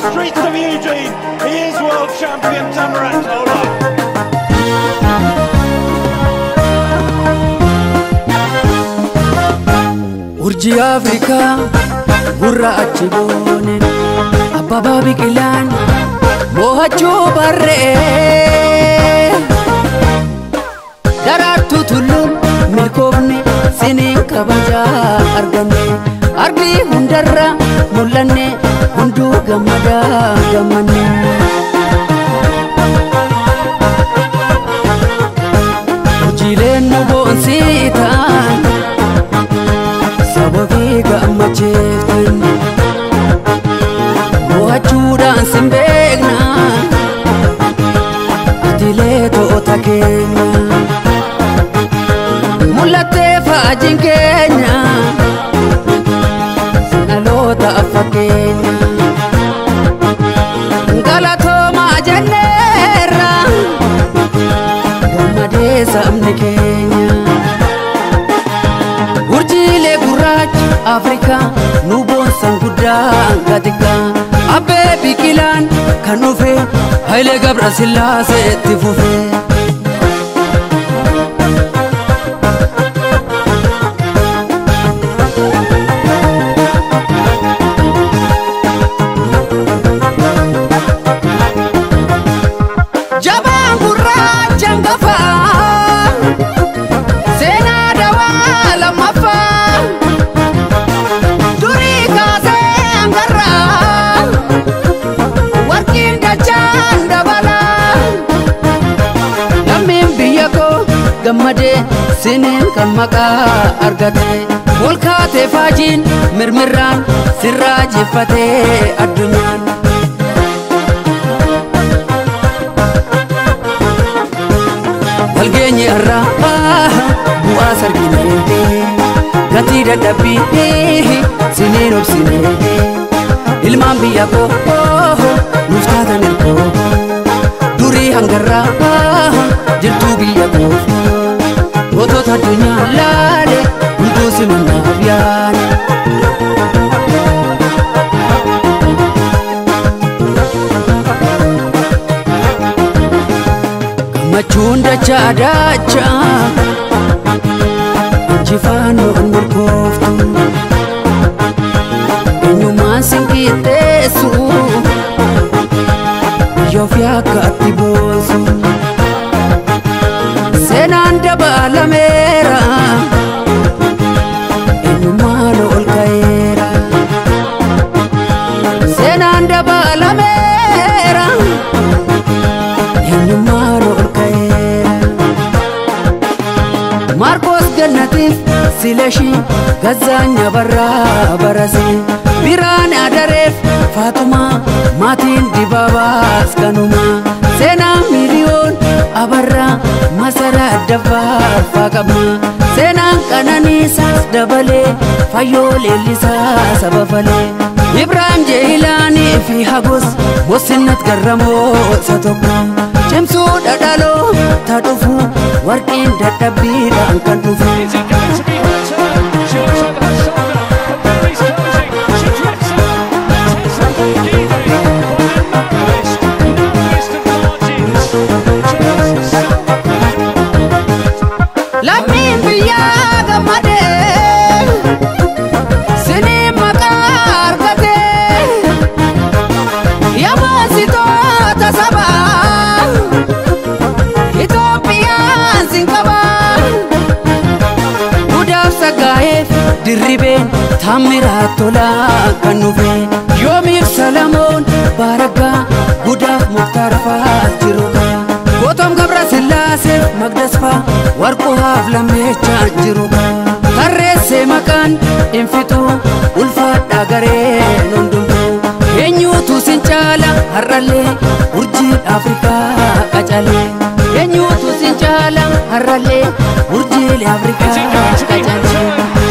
streets of Eugene. He is world champion Tamarat Tola. urjii afrikaa gurra achi boone abbabaa biqilaan mo'achuu barree daraartuu tulluun milkoofne siniin kabajaa arganne arbii hundarra mul'anne hunduu gammadaa gammanne. Hojiileen nu boonsii ta'an sababii gammacheeftan mo'achuudhaan sin beekna atilee to'ota keenya mul'attee faajiin keenya dhaloota affa keenya galatoomaa jenneerra gammadee sabni keenya. urjiilee gurraacha afrikaa nu boonsan guddaa gatika abbee biqilaan kan dhufe hayilee gabra sillaasee itti fufe. Jabaan gurraacha hangafaa seenaa dawaa lammaffaa durii kaasee hangarraa warqiin dachaan dabalaa lammiin biyya koo gammadee siniin kan maqaa argate ol kaatee faajiin mirmirraan sirraa jeffatee addunyaan. walgeenye irraa bu'aa sarginee gatii dadhabbii siniin obsinee ilmaan biyya koo nuuf taatan ilkoo durii hangarraa jirtuu biyya koo gootota addunyaa laale hunduu simannaaf yaane. gammachuun dachaa dachaa injifaannoo hin milkooftu eenyummaan sin qixxeessu biyya ofii akka atti boonsu seenaan dabalameera eenyummaan ol ka'eera seenaan dabalameera eenyummaan ol ka'eera maarkoos gannatiif sileshii gazzaanya barraa barase biraan adareef faatumaa maatiin dibaabaas kanuma seenaa miliyoon abarraa masaraa addaffaarfaa qabna seenaan qananiisaas dabalee fayyoo leellisaa saba falee ibraahim jehilaanii fi hagos mossinnat garramoo isa tokko cimsuu dhadhaloo ta dhufu warqiin dadhabbiidhaan kan dhufu Is it going to be her turn? She looks over her shoulder. The berry's closing. She drifts up. Tessa Gide. Brian Marquist. Longest of margins. Just silver. lammiin biyyaa gammadee sinii maqaa argatee yamoositoota sabaa Itoophiyaan sin qabaa Gudaaf sagaa'eef dirribeen taammiraa tolaa kan dhufe yoomiif salamoon baaragaa gudaaf muktaar fa'aa jiruudha gootom gabra sillaaseef magdasfaa warquhaaf lammeechaa jiruudha tarreessee maqaan infituu ulfaadhaa gareen hundumtuu eenyuutu sin caala har'allee urjiin afrikaa qacalee eenyuutu sin caala har'allee urjiilee afrikaa Is it going to be her qacalee. turn?